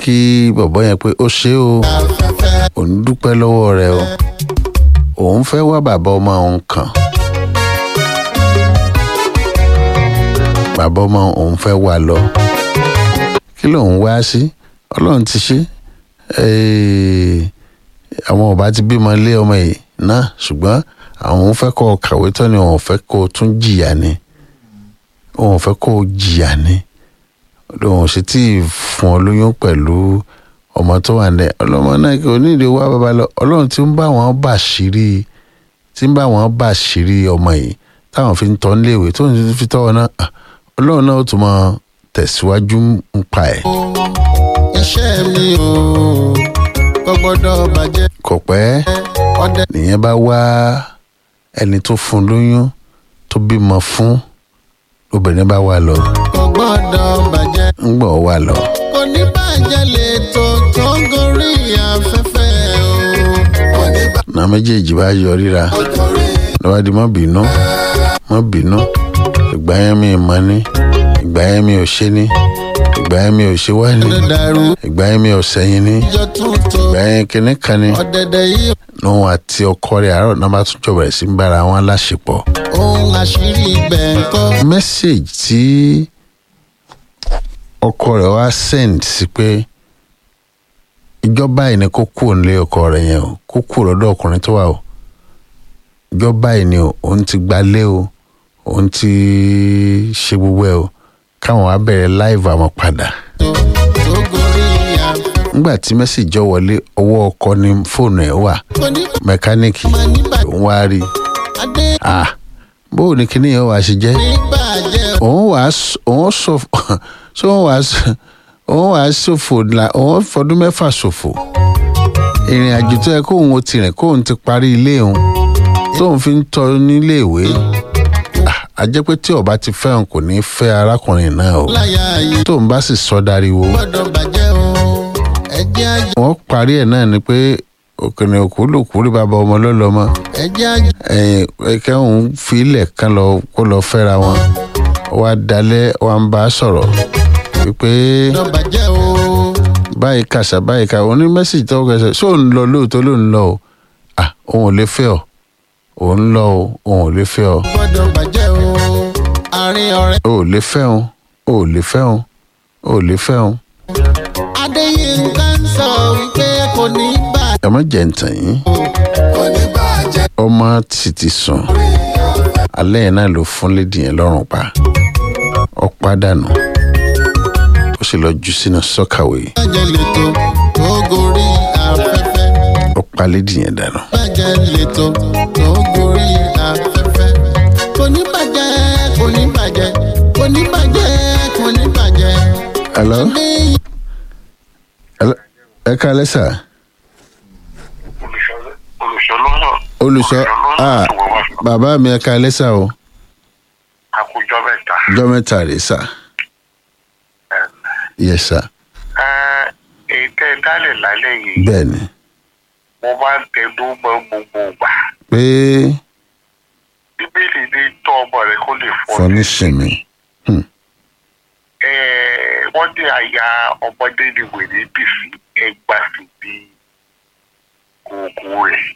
kí bọ̀bọ́ yẹn pé ó ṣe o afẹ́fẹ́ òun dúpẹ́ lọ́wọ́ rẹ o òun fẹ́ wá bàbá ọmọ òun kàn bàbá ọmọ òun fẹ́ wá lọ kí lòun wá sí ọlọ́run ti ṣe Eh, àwọn ọba ti bímọ lé ọmọ yìí náà ṣùgbọ́n àwọn fẹ́ kó o kàwé tán ni òun fẹ́ kó o tún jìyà ni òun fẹ́ kó o jìyà ni òun sì tí ì fún ọ lóyún pẹ̀lú ọmọ tó wà ní ọlọ́mọ náà kò ní ìdí wá bàbá lọ ọlọ́run tí ń bá wọn bà ṣírí tí ń bá wọn bà ṣírí ọmọ yìí táwọn fi ń tọ́ níléèwé tó ń fi tọ́ ọ náà ah, ọlọ́run náà ó tún mọ tẹ̀síwájú ń pa ẹ̀. iṣẹ́ mi o kò gbọ́dọ̀ bàjẹ́ kò pẹ́ ọdẹ nìyẹn bá wá ẹni tó fún lóyún tó bímọ fún obìnrin bá wà lọ kò gbọ́dọ̀ bàjẹ́ ń gbọ́ wà lọ kò ní bàjẹ́ lè tó tó gorí afẹ́fẹ́ o kò ní náà méjèèjì bá yọ ríra bàjẹ́ gorí lọ́wọ́ di mọ́ bínú mọ́ bínú ìgbà yẹn mi mọ́ ní ìgbà yẹn mi ò ṣe ní ìgbà yẹn mi ò ṣe wá ní dàrú ìgbà yẹn mi ò sẹ́yìn ní ìjọ tuntun ìgbà yẹn kinní kan ní ọ̀dẹ̀dẹ̀ yìí lóun àti ọkọ rẹ̀ àárọ̀ náà bá tún jọ bẹ̀rẹ̀ sí ń bára wọn láṣepọ̀ ohun àṣírí ibẹ̀ ń kọ́ message tí ọkọ rẹ̀ wá send sí pé ìjọba yìí ni kó kúrò nílé ọkọ rẹ̀ yẹn o kó kúrò lọ́dọ̀ ọkùnrin tó wà o ìjọba yìí ni o òun ti gbalé o òun ti ṣe gbogbo ẹ o káwọn wá bẹ̀rẹ̀ live àwọn padà tó tó gorí afẹ́fẹ́ nígbà tí message jọ wọlé ọwọ́ ọkọ ní fóònù ẹ̀ wà kò ní mẹkáníìkì máa ní bàjẹ́ òun wá rí i adé ah bóò ní kíní yẹn wàá ṣe jẹ́ ní bàjẹ́ òun wà á s- òun sọ so òun wà á s- òun wà á ṣòfò la òun fọdún mẹ́fà ṣòfò ìrìn àjò tó yẹ kóun ó ti rìn kóun ti parí ilé òun tóun fi ń tọ́ nílé ìwé Ah, a jẹ́ pé tí ọba ti fẹ́ràn kò ní fẹ́ arákùnrin náà o láyà yìí tóun bá sì sọ dariwo gbọ́dọ̀ bàjẹ́ o ẹ̀jẹ̀ ajé wọ́n parí ẹ̀ náà ni pé òkèèrè òkú lòkú rí bàbá ọmọ lọ́lọ́mọ ẹ̀jẹ̀ ajé ẹ̀yìn ẹ̀kẹ́ òun fi ilẹ̀ kan lọ kó lọ fẹ́ra wọn wá dalẹ̀ wá ń bá a sọ̀rọ̀ wípé gbọ́dọ̀ bàjẹ́ o báyìí kàṣà báyìí kà òun ní mẹ́sì tó kẹsẹ̀ ṣé òun lọ lóòótọ́ ló ń lọ o ah òun ò lè fẹ́ ọ òun lọ o òun ò lè fẹ́ ọ gbọ́dọ̀ bàjẹ́ o àárín ọ̀rẹ́ o ò lè fẹ́ ọ o ò lè fẹ́ ọ o ò lè fẹ́ ọ adéyínká ń sọ wípé kò ní bàjẹ́ ẹ má jẹ́ ntàn yín kò ní bàjẹ́ ọmọ sì ti sùn alẹ́ yẹn náà ló fún lédi yẹn lọ́rùn pa ọ pàdánù ó sì lọ jù sínú sọ́kàwé bàjẹ́ lètò tó gorí afẹ́fẹ́ ó pa lédi yẹn dànù. bàjẹ́ lètò tó gorí afẹ́fẹ́ kò ní bàjẹ́ kò ní bàjẹ́ kò ní bàjẹ́ kò ní bàjẹ́ hello adéyínká hello ẹ káalẹ́ sà olùṣọ́lọ́nà olùṣọ́ ah bàbá mi ẹ káalẹ́ sà o àkójọ mẹ́ta. ọjọ́ mẹ́ta rèé sà yes sà ètò ìdálẹ̀ lálẹ́ yìí bẹ́ẹ̀ ni mo máa ń tẹnu mọ́ gbogbo ìgbà. pé bíbélì ní tọ́ ọmọ rẹ kó lè fọ́ fún nísìnyí Eh, wọ́n ní àyà ọmọdé ni wèrè bì sí ẹgbà sí bí oògùn rẹ̀.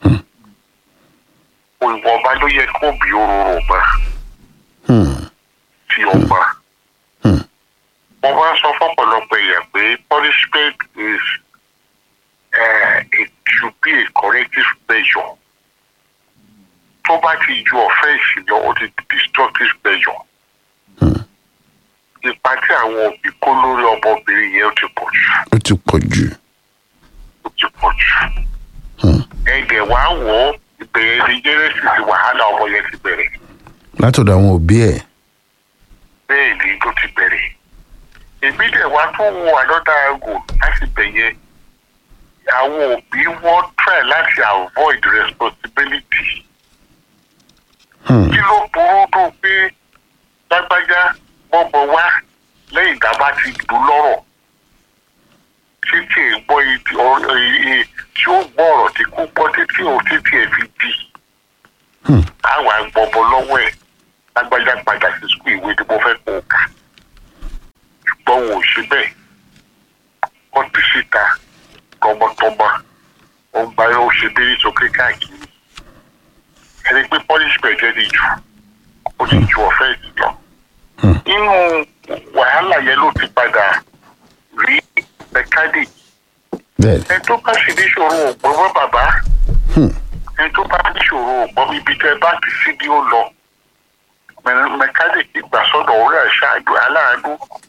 ìwọ̀nba ló yẹ kó bí òróró mọ́ Hmm, sí ọmọ. Hmm. mo máa ń sọ fọ́pọ̀lọpọ̀ èèyàn pé punishment is uh, it should be a corrective measure. tó bá ti ju offence lọ ó ti di destructive measure. Hmm. ipa tí àwọn òbí kó lórí ọmọbìnrin yẹn ó ti pọ̀ jù ó ti pọ̀ jù ó ti pọ̀ jù. Hmm. ẹ̀jẹ̀ wá wọ̀ ọ́ ìbẹ̀rẹ̀ ní genesis wàhálà ọmọ yẹn ti bẹ̀rẹ̀ látọ̀dọ̀ àwọn òbí ẹ̀ bẹ́ẹ̀ ni tó ti bẹ̀rẹ̀. èmi dẹ̀ wá tún wo another angle láti bẹ̀yẹ àwọn òbí wọ́n try láti avoid responsibility. Hmm, kí ló burú dùn pé lágbájá gbọ́gbọ́ wá lẹ́yìn tá a bá ti dùn lọ́rọ̀ títí ẹ̀ gbọ́ ibi ọ̀rọ̀ iye tí ó gbọ́ ọ̀rọ̀ tí kò gbọ́ títí ò títí ẹ̀ fi di hmm, àwọn agbọ̀bọ̀ lọ́wọ́ ẹ̀ lágbájá padà sí sukùl ìwé tí mo fẹ́ kó o kà ṣùgbọ́n wọn ò ṣe bẹ́ẹ̀ wọ́n ta tọmọtọmọ ó ń gba ó ṣe dérí sókè káàkiri ẹni pé punishment ẹ ti jù ó ti ju offence lọ nínú wàhálà yẹn ló ti padà rí mechanic bẹ́ẹ̀ ẹni tó bá sì níṣòro ògbọ́n mọ́ bàbá ẹni tó bá níṣòro ògbọ́n ibi tẹ́ bá ti sí ni ó lọ Mẹ- mẹkáníìkì gbà sọ́dọ̀ orí àṣáájú aláàánú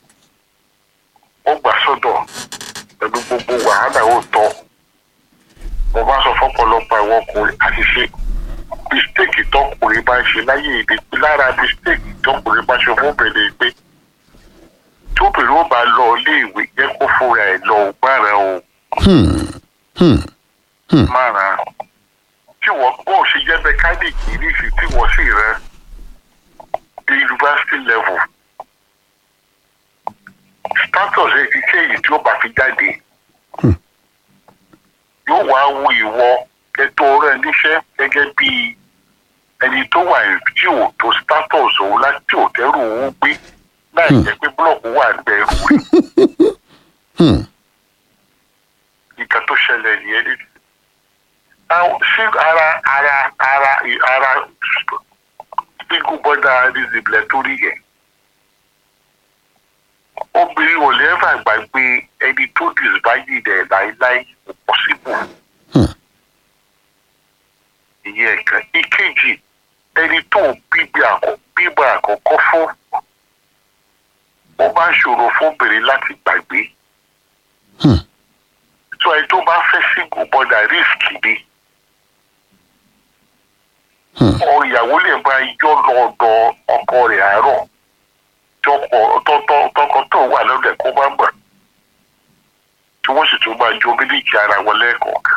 ó gbà sọ́dọ̀ pẹ̀lú gbogbo wàhálà ó tọ́ mo bá sọ fọ́pọ̀lọpọ̀ àwọn ọkùnrin àti ṣe mistake tọkùnrin bá ń ṣe láyé èdè pé lára mistake tọkùnrin bá ṣe fóbìnrin pé tóbìnrin ó bá lọ iléèwé jẹ́ kó fúnra ẹ̀ lọ ògbára o mára tí wọ́n bó ṣe jẹ́ mẹkáníìkì níṣì tí wọ́n sì rẹ the university level status ẹ ti ṣe èyí tí ó bá fi jáde yóò wá wo ìwọ ètò rẹ níṣẹ́ gẹ́gẹ́ bí ẹni tó wà tí ò tó status òun láti ò tẹ́rù òun gbé láì jẹ́ pé búlọ̀kù wà gbẹ̀rù rẹ̀ nǹkan tó ṣẹlẹ̀ nìyẹn ní. Àwọn- sí ara ara ara ara single border disable torí yẹn. obìnrin ò lè fà gbàgbé ẹni tó disbáyé rẹ̀ láéláé kò possible. ìyẹn kan ìkejì ẹni tó bíbí àkọ́ bíbá àkọ́kọ́ fún ó bá ṣòro fóbìnrin láti gbàgbé so ẹni tó bá fẹ́ single border risk ni ọ ìyàwó lè máa yọ lọ́dọ̀ ọkọ rẹ̀ àárọ̀ tọkọ tọtọ tọkọ tó wà lọ́dọ̀ kó bá gbà tí wọ́n sì tún máa jó mílíkì ara wọn lẹ́ẹ̀kọ̀ọ̀kan.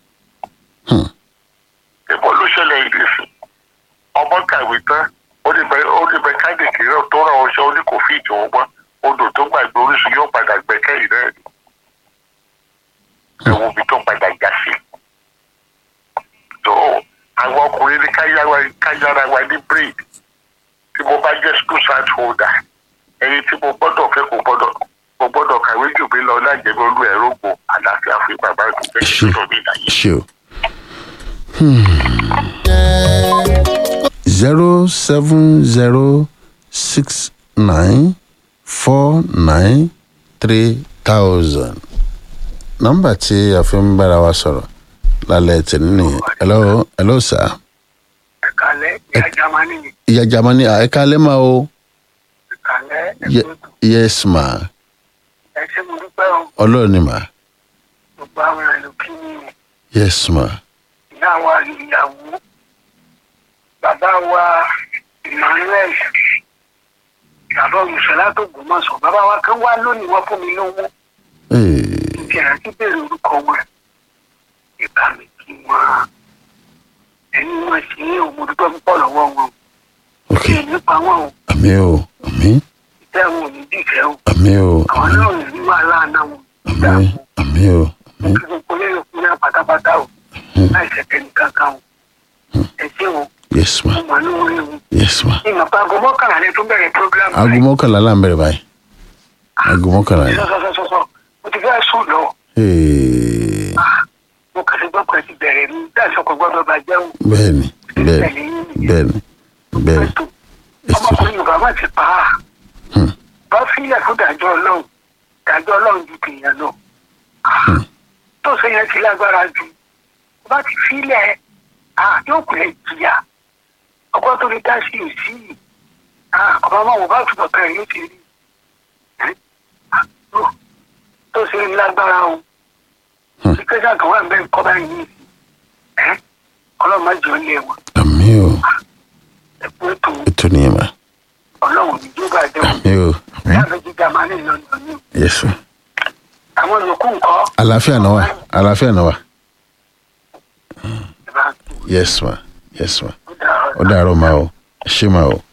ẹ̀bọ́n ló ṣẹlẹ̀ ìdí sí ọmọ kàwé tán ó ní bẹ ó ní mẹkáníìkì náà tó ra ọṣẹ ó ní kò fi ìtò wọn odò tó gbàgbé orísun yóò padà gbẹ́kẹ̀yìn náà ni ẹ̀wọ̀n mi tó padà já sí. tó àwọn ọkùnrin ní káyára- káyára wa ní braid tí mo bá jẹ́ school site holder ẹni tí mo gbọ́dọ̀ fẹ́ kò gbọ́dọ̀ mo gbọ́dọ̀ kàwé jù mí lọ lájẹ̀mí olú ẹ̀rọ gbò àlàáfíà fún bàbá tó fẹ́ kí n tó mi láyé. ṣe o. zero seven zero six nine four nine three thousand nọ́mbà tí a fi ń bára wa sọ̀rọ̀ lálẹ́ tẹ̀lé nìyẹn hello hello sir ẹ̀kálẹ́ ìyá jamani ni ìyá jamani ẹ̀ka lẹ́mà o ẹ̀kálẹ́ Ye- ẹ̀kọ́ yes ma ẹ ṣé mo dúpẹ́ o ọlọ́run ni ma gbogbo àwọn èèyàn kí ni yes ma ìyá wa ìyàwó bàbá wa emmanuel bàbá olùsọ̀lá tó gbòmọ̀sọ̀ bàbá wa kan wá lónìí wọ́n fún mi lówó Ee, kí àti bèrè orúkọ wọn ìbá mi kí wọn ẹni wọn sì ní òun mo dúpẹ́ púpọ̀ lọ́wọ́ wọn ok kí nípa wọn o àmì o àmì ìtẹ́ wọn ò ní dìfẹ́ o àmì o àwọn náà ò ní wàhálà náà wọn ò ní àmì àmì o àmì kí gbogbo lẹ́yìn fún náà pátápátá o láì ṣẹ̀kẹ́ nìkan kan o ẹ ṣé o yes ma mo mọ̀ ní orí o yes ma ìmọ̀ pa aago mọ́kànlá ni tó bẹ̀rẹ̀ program aago mọ́kànlá là ń bẹ̀rẹ̀ báyìí aago mọ́kànlá ni sọ́sọ́sọ́sọ́ mo ti fẹ́ sùn lọ Ee, mo kàn sí gbọ́kàn ti bẹ̀rẹ̀ ní dáṣọkọ̀ gbọ́dọ̀ bàjẹ́ o bẹ́ẹ̀ni bẹ́ẹ̀ni bẹ́ẹ̀ni bẹ́ẹ̀ni ọmọkùnrin yorùbá má ti pa á Hmm. bá fílẹ̀ fún dájọ́ ọlọ́run dájọ́ ọlọ́run ju tèèyàn lọ tó ṣe yẹn ti lágbára jù bá ti fílẹ̀ ah, yóò pẹ́ jìyà ọgbọ́n tó lè dá sí òsì yìí Ah, ọba máa wò bá túbọ̀ kan yóò ti rí Eh? Ah, tó- tó ṣe lágbára o Hmm. ìkẹsà kan wà bẹ́ẹ̀ kọ́ báyìí ní ìsìn ọlọ́run má jọ lé wọn àmì o ẹ̀kú ètò ètò nìyẹn ma ọlọ́run ní yóò bá jẹ́ wọn àmì o àmì láàbẹ̀ jíjà máa ní ìlànà ní yes ma àwọn yòókù nǹkan àlàáfíà náà wà àlàáfíà náà wà ìbá yes ma yes ma tó dáa ó dàárọ̀ ma o ẹ ṣé ma o.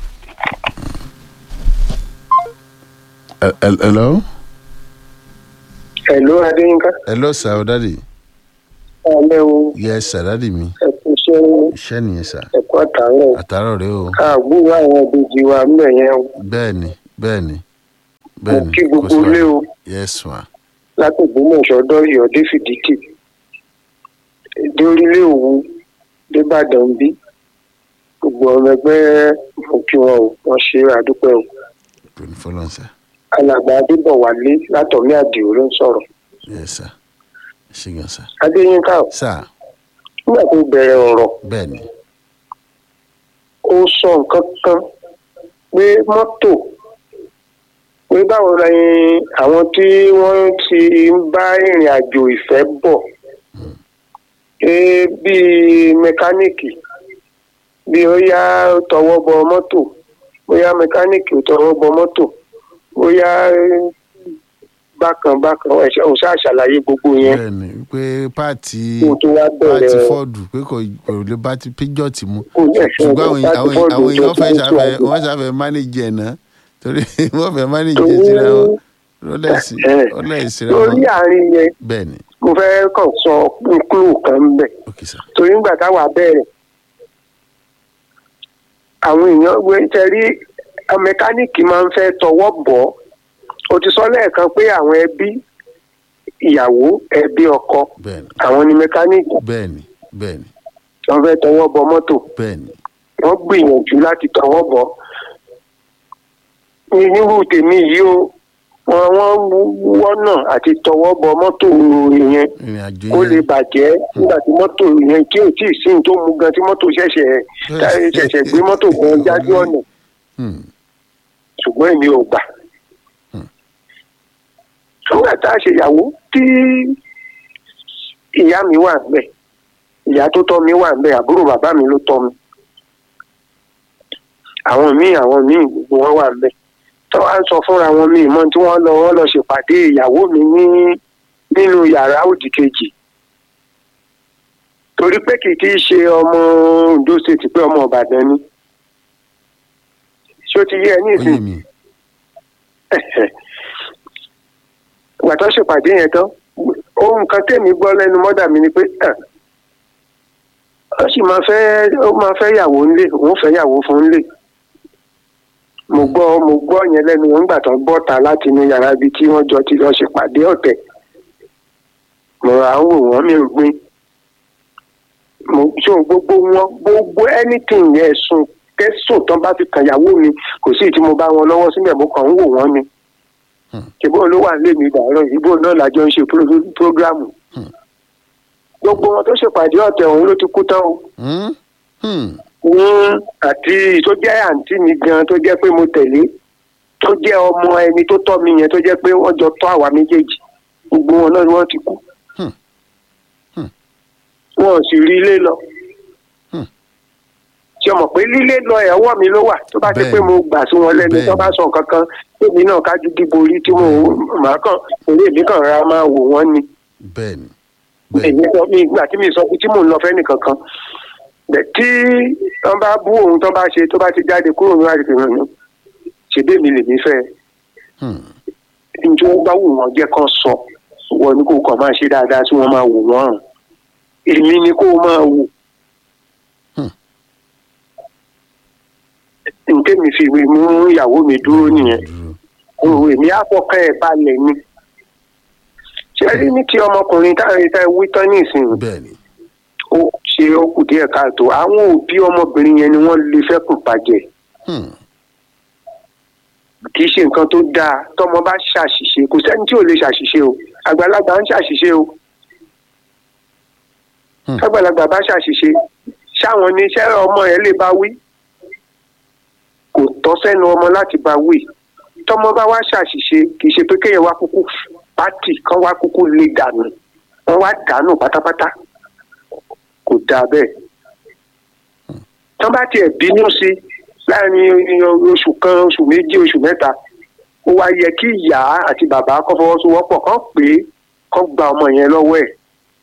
Hel- hel- hello Hello Adéyínká. hello sir o dadi Ọ̀lẹ́ o, yes sir dadi mi ẹ̀kú iṣẹ́ iṣẹ́ nìyẹn sir ẹ̀kú àtàárọ̀. àtàárọ̀ rẹ o Káàgbúrò àwọn ìbejì wa ńbẹ̀ yẹn o. bẹ́ẹ̀ni bẹ́ẹ̀ni Mo bẹ́ẹ̀ni kí kò gbogbo sí ilé wàhálà. o. yes ma látògbómọ̀ṣọ́ dọ́yọ̀ dé fìdítì dé orílẹ̀ òwú débàdàn bí gbogbo ọmọ ẹgbẹ́ mo kí wọn o wọ́n ṣe àdúpẹ́ o kò ní fọlọ́n sá alàgbà adébọ̀wálé látọ̀mí àdìo ló ń sọ̀rọ̀ yẹ sá ṣé gan sá adéyínká o sá nígbà tó bẹ̀rẹ̀ ọ̀rọ̀ bẹ́ẹ̀ ni ó sọ nǹkan kan pé mọ́tò pé báwo ni àwọn tí wọ́n ti ń bá ìrìn àjò ìfẹ́ bọ̀ pé bíi mẹkáníìkì bí ó yá tọwọ́ bọ mọ́tò bóyá mẹkáníìkì ò tọwọ́ bọ mọ́tò bóyá bákan bákan ẹ̀ṣẹ̀ ò ṣáà ṣàlàyé gbogbo yẹn bẹ́ẹ̀ ni pé páàtì kó tó wá páàtì bẹ̀rẹ̀ fọ́ọ̀dù pé kò kò lè bá ti píjọ́ọ̀tì mu kò ní ẹ̀ṣẹ̀ ṣùgbọ́n àwọn láti àwọn bọ́ọ̀lù àwọn èèyàn tó fẹ́ tó ṣàfẹ́ àjò. wọ́n ṣàfẹ́ mánéjì ẹ̀ náà torí wọ́n fẹ́ mánéjì Torí- ẹ̀ síra wọn lọ́lẹ́sì Ẹ̀, lọ́lẹ́sì síra lórí wọn àárín yẹn bẹ́ẹ̀ ni mo fẹ́ kàn sọ kúlù kan ń bẹ̀ ok sá torí ńgbà táwa bẹ̀rẹ̀ àwọn èèyàn wé tẹ̀rí mẹkáníìkì máa ń fẹ́ tọwọ́ bọ̀ ọ́ o ti sọ lẹ́ẹ̀kan pé àwọn ẹbí ìyàwó ẹbí ọkọ bẹ́ẹ̀ ni àwọn ni mẹkáníìkì bẹ́ẹ̀ ni bẹ́ẹ̀ ni wọ́n fẹ́ tọwọ́ bọ mọ́tò bẹ́ẹ̀ ni wọ́n gbìyànjú láti tọwọ́ bọ̀ ní nírú tèmi yìí o wọ́n wọ́n wọ́nà àti tọwọ́ bọ mọ́tò yẹn ìrìn àjò kó lè yẹn bàjẹ́ nígbà tí mọ́tò yẹn tí ò tí ì sí ní tó mú gan tí mọ́tò ṣẹ̀ṣẹ̀ ṣẹ̀ṣẹ̀ gbé mọ́tò gan jájú ọ̀nà Hmm, ṣùgbọ́n èmi ò gbà. nígbà tá a ṣèyàwó tí ìyá mi wà ńbẹ̀ ìyá tó tọ́ mi wà ńbẹ̀ àbúrò bàbá mi ló tọ́ mi. àwọn míì àwọn míì gbogbo wọn wà ńbẹ̀ tó wá ń sọ fúnra wọn míì mọ́ tí wọ́n lọ wọ́n lọ ṣèpàdé ìyàwó mi ní nínú yàrá òdì kejì torí pé kì í ṣe ọmọ Ondo State pé ọmọ Ìbàdàn ni ṣé ó ti yé ẹ ní ó ìsìn yé mi ìgbà tó ṣèpàdé yẹn tán ohun kan tèmi gbọ́ lẹ́nu mọ́dà mi ni pé "Ah, ó sì máa fẹ́ ó máa fẹ́ yàwó ńlé òun fẹ́ yàwó fún ńlé mo gbọ́ mo gbọ́ yẹn lẹ́nu wọn nígbà tó bọ́ ta láti inú yàrá ibi tí wọ́n jọ ti lọ ṣèpàdé ọ̀tẹ̀ mo ra ń wò wọ́n mi ò gbin mo so gbogbo wọn gbogbo anything yẹn sùn kẹsùn tán bá fi kàn yàwó mi kò sí tí mo bá wọn lọ́wọ́ síbẹ̀ mo kàn ń wò wọ́n ni ìbò ló wà nílé mi dàárọ̀ ìbò náà lájọ ń ṣe pro- prógrámù gbogbo wọn tó ṣèpàdé ọ̀tẹ̀ ọ̀hún ló ti kú tán o Hmm, hmm, ní àti tó jẹ́ àǹtí mi gan tó jẹ́ pé mo tẹ̀lé tó jẹ́ ọmọ ẹni tó tọ́ mi yẹn tó jẹ́ pé wọ́n jọ tọ́ àwa méjèèjì gbogbo wọn náà ni wọ́n ti kú Hmm. Hmm. wọn ò sì rí ilé lọ Hmm. ṣe mọ̀ pé lílé lọ ẹ̀ ọwọ́ mi ló wà tó bá ti Bẹ́ẹ̀ni. pé mo gbà sí wọn lẹ́nu tó Bẹ́ẹ̀ni. bá sọ nǹkan kan èmi náà kájú dìbò orí tí mo máa kàn orí èmi kàn ra máa wò wọ́n ni bẹ́ẹ̀ ni bẹ́ẹ̀ èmi sọ mi ìgbà tí mi sọ pé tí mò ń lọ fẹ́ nìkan kan bẹ̀ tí wọ́n bá bú òun tó bá ṣe tó bá ti jáde kúrò ní àdìgbò hàn ní ṣèbí mi lèmi fẹ́ Hmm, njẹ́ wọ́n bá wù wọ́n jẹ́ kán sọ wọ́n ní kó kàn máa ṣe dáadáa tí wọ́n máa wò wọ́n hàn èmi ni kó máa wò. Hmm. nké mi fi ìwé mú ìyàwó mi dúró nìyẹn dúró òun èmi àfọkàn ẹ̀ balẹ̀ ni ṣé rí ní ti ọmọkùnrin táwọn ìta wí tán nísìnyí bẹ́ẹ̀ ni ó ṣe ó kù díẹ̀ káàtó àwọn òbí ọmọbìnrin yẹn ni wọ́n lè fẹ́ kù bàjẹ́ Hmm, kì í ṣe nǹkan tó dáa tọmọ bá ṣàṣìṣe kò sẹ́ni tí ò lè ṣàṣìṣe o àgbàlagbà ń ṣàṣìṣe o Hmm. àgbàlagbà bá ṣàṣìṣe ṣáwọn ní iṣẹ́ ọmọ yẹn lè bá wí kò tọ́ sẹ́nu ọmọ láti bá wí tọmọ bá wá ṣàṣìṣe kì í ṣe pé kéèyàn wá kúkú pátì kan wá kúkú lè dànù wọ́n wá dànù pátápátá kò dáa bẹ́ẹ̀ tọ́ bá tiẹ̀ bínú sí láàrin oṣù kan oṣù méjì oṣù mẹ́ta ó wá yẹ kí ìyá àti bàbá kọ́ fọwọ́sowọ́pọ̀ kán pé kán gba ọmọ yẹn lọ́wọ́ ẹ̀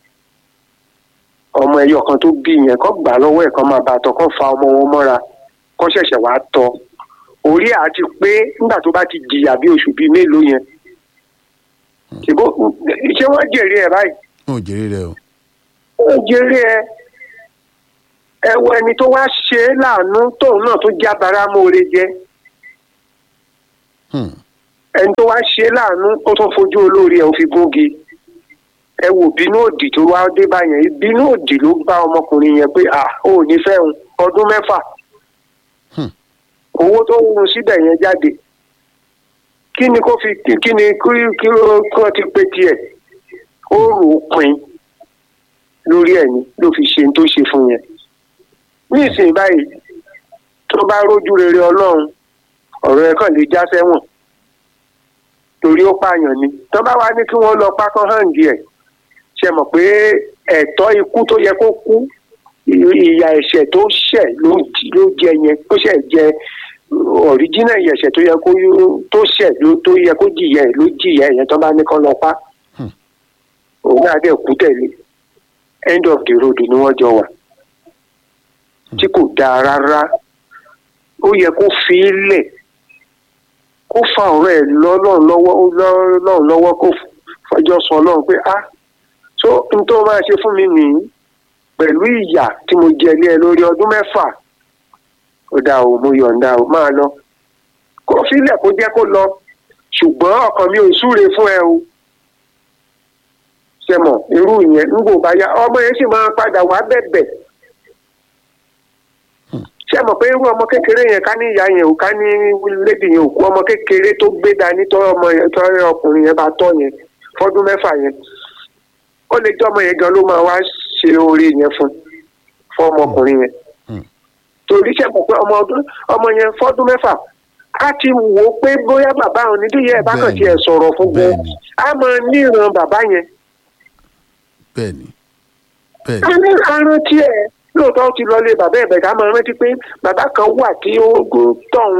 ọmọ ẹyọ kan tó bí yẹn kán gbà á lọ́wọ́ ẹ̀ kán máa bá a tọ́ kán fa ọmọ wọn mọ́ra kán ṣẹ̀ṣẹ̀ wá tọ́ orí àti pé nígbà tó bá ti jìyà bí oṣù bíi mélòó yẹn ṣèbó ṣé wọ́n jèrè ẹ̀ báyìí wọn ò jèrè rẹ o ó jèrè ẹ ẹ wo ẹni tó wá ṣe é láàánú tóun náà tó jábára mọ́ọ́rẹ́ jẹ́ Hmm, ẹni tó wá ṣe é láàánú ó tún fojú olórí ẹ̀ ó fi gúngi ẹ wò bínú òdì tó wá dé báyẹn bínú òdì ló bá ọmọkùnrin yẹn pé à ó ò ní fẹ́ hun ọdún mẹ́fà Hmm. owó tó ń hun síbẹ̀ yẹn jáde kí ni kó fi kí ni kí kí ó kí ó ti pé tiẹ̀ ó rò ó pin lórí ẹ̀ ni ló fi ṣe ohun tó ṣe fún yẹn ní ìsìn báyìí tó bá rójú rere ọlọ́run ọ̀rọ̀ ẹ̀ kàn lè já sẹ́wọ̀n torí ó pààyàn ni tó bá wá ní kí wọ́n lọ pákán hàn díẹ̀ ṣe mọ̀ pé ẹ̀tọ́ ikú tó yẹ kó kú ì- ìyà ẹ̀ṣẹ̀ tó ṣẹ̀ ló j- ló jẹ yẹn tó ṣẹ̀ jẹ ọ̀ríjínà ìyà ẹ̀ṣẹ̀ tó yẹ kó yó- tó ṣẹ̀ ló tó yẹ kó jìyà ẹ̀ ló jìyà ẹ̀ yẹn tó bá ní kán lọ pa Hmm. òun náà dẹ̀ kú tẹ̀lé end of the road ni wọ́n jọ wà tí kò dáa rárá ó yẹ kó fi í lẹ̀ kó fa ọ̀rọ̀ ẹ̀ lọ́lọ́run lọ́wọ́ lọ́lọ́run lọ́wọ́ kó fọjọ́ sọ ọlọ́run pé ah so n tó máa ṣe fún mi nìyí pẹ̀lú ìyà tí mo jẹ lé ẹ lórí ọdún mẹ́fà ó dáa o mo yọ̀ǹda o máa lọ kó sílẹ̀ kó jẹ́ kó lọ ṣùgbọ́n ọkàn mi ò súre fún ẹ o ṣe mọ̀ irú ìyẹn ń gbò bá yá ọmọ yẹn sì máa padà wá bẹ̀bẹ̀ ṣe mọ̀ pé irú ọmọ kékeré yẹn ká ní ìyá yẹn ò ká ní lédi yẹn ò kú ọmọ kékeré tó gbé dání tọ́ ọmọ yẹn tọ́ ọkùnrin yẹn bá tọ́ yẹn fọ́dún mẹ́fà yẹn ó lè jẹ́ ọmọ yẹn gan ló máa wá ṣe oore yẹn fún fún ọmọkùnrin yẹn Hmm. torí ṣe mọ̀ pé ọmọ ọdún ọmọ yẹn fọ́dún mẹ́fà á ti wò ó pé bóyá bàbá òun ní díẹ̀ bá kàn Bẹ́ẹ̀ni. tiẹ̀ sọ̀rọ̀ fún gan Bẹ́ẹ̀ni. á máa níran bàbá yẹn bẹ́ẹ̀ ni bẹ́ẹ̀ ni àní aràn tiẹ̀ lóòótọ́ ó ti lọlé bàbá ẹ̀bẹ̀ ká máa rántí pé bàbá kan wà tí ó gún tọ̀hún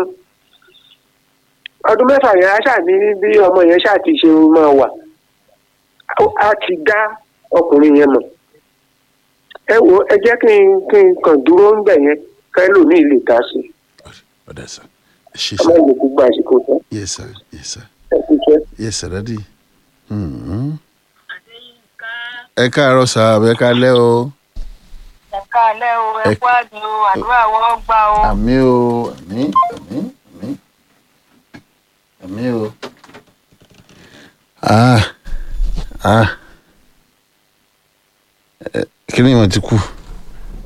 ọdún mẹ́fà yẹn á ṣàní bí ọmọ yẹn ṣáà ti ṣe máa wà á ti dá ọkùnrin yẹn mọ̀ ẹ wo ẹ jẹ́ kí n kí n kàn dúró ń bẹ̀ yẹn kẹ́lò ní ilé ìta sí ọ̀dà sà ẹ ṣe ọmọ sà ìlú gbogbo àsìkò tán yes sir yes sir ẹ kú jẹ́. yes sir dadi Hmm. ẹ káàárọ̀ sà ẹ káalẹ́ o ẹ̀ka alẹ́ o Ẹ- ẹ̀kú àdùn o àdúrà wọn gbà o. àmì o àmì àmì àmì àmì o. ah ah ẹ kí ni ìmọ̀ ti kú.